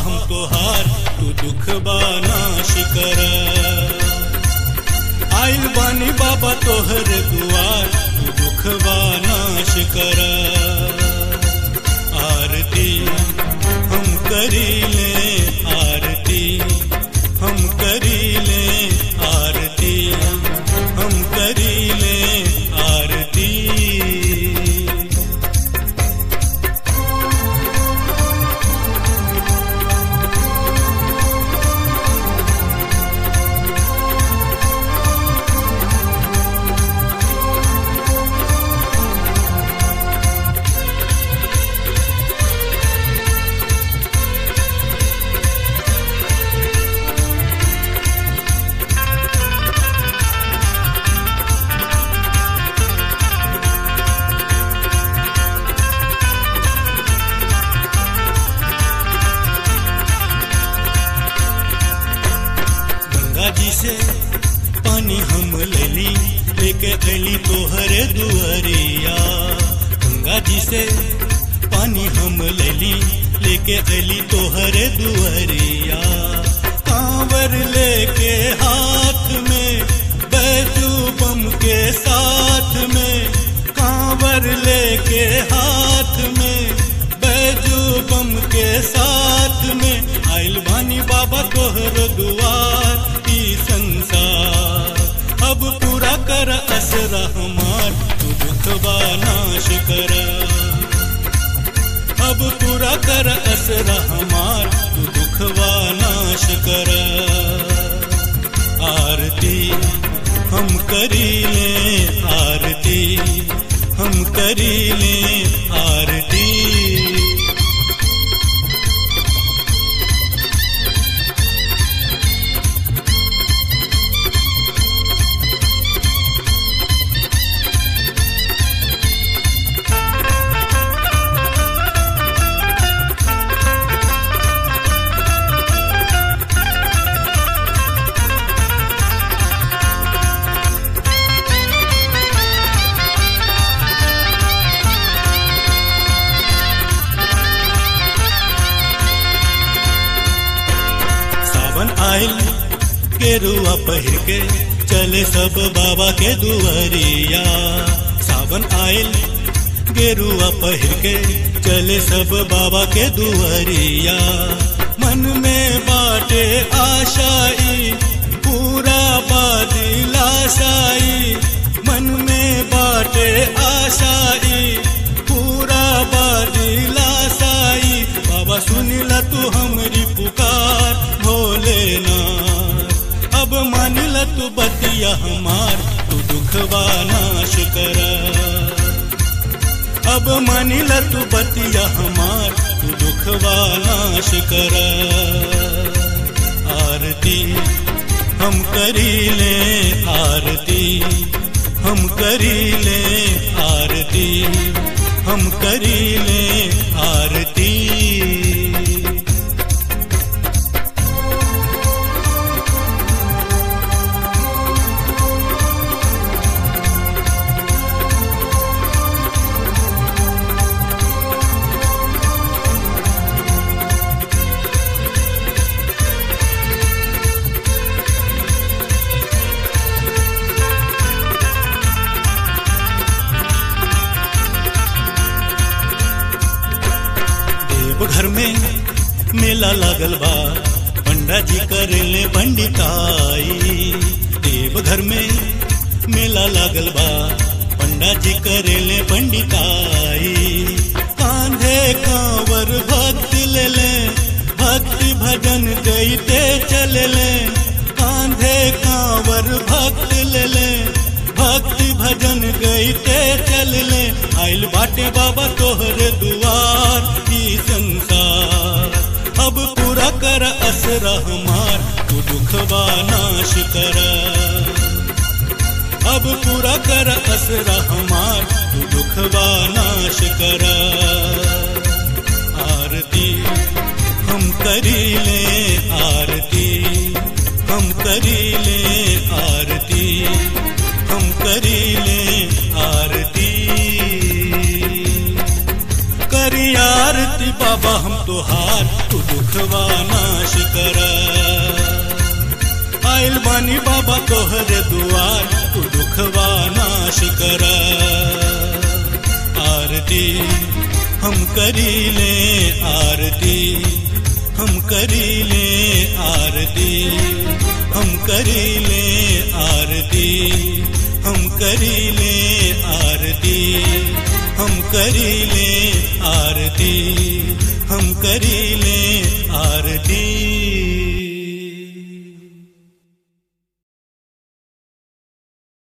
हम तोहार तू दुख नाश कर आइल बानी बाबा तोहर दुआर तू दुख नाश कर आरती हम करी ले आरती हम करी ले आरती हम करी ले आरती गंगा जी से पानी हम लेली लेके अली तोहरे दुआरिया गंगा जी से पानी हम लेली लेके अली तोहरे दुआरिया कांवर लेके हाथ में बैजू बम के साथ में कांवर लेके हाथ में बैजू बम के साथ में आइल बानी बाबा तोहर दुआर ई संसार अब पूरा कर असरा हमार तू दुखबा नाश कर अब पूरा कर असरा हमार तू दुखबा नाश कर आरती हम करी ले आरती हम करी ले आरती सावन आइल केरुआ पहिर के चले सब बाबा के दुआरिया सावन आइल गेरुआ पहिर के चले सब बाबा के दुआरिया मन में बाटे आशाई पूरा बादिलाशाई मन में बाटे आशाई पूरा बादिलाशाई बाबा सुनिला तू हमरी पुकार भोलेनाथ अब मानिला तू बतिया हमार तू दुखवा नाश कर अब मानिला तू बतिया हमार तू दुखवा नाश कर आरती हम करी ले आरती हम करी ले आरती हम करी ले आरती देवघर में मेला लागल बा पंडा जी करेले पंडिताई देवघर में मेला लागल बा पंडा जी करेले पंडिताई कांधे कांवर भक्त ले ले भक्ति भजन गईते चले ले कांधे कांवर भक्त ले ले भक्ति भजन गईते चल ले आइल बाटे बाबा तोहर दुआर ई संसार अब पूरा कर असरा हमार तू दुखवा नाश कर अब पूरा कर असरा हमार तू दुखवा नाश कर आरती हम करी ले आरती हम करी ले आरती हम करी ले आरती करी आरती बाबा हम तुहार तू दुखवा नाश करा आइल बानी बाबा तोहरे दुआर तू दुखवा नाश करा आरती हम करी ले आरती हम करी ले आरती हम करी ले आरती हम करी ले आरती हम करी ले आरती हम करी ले आरती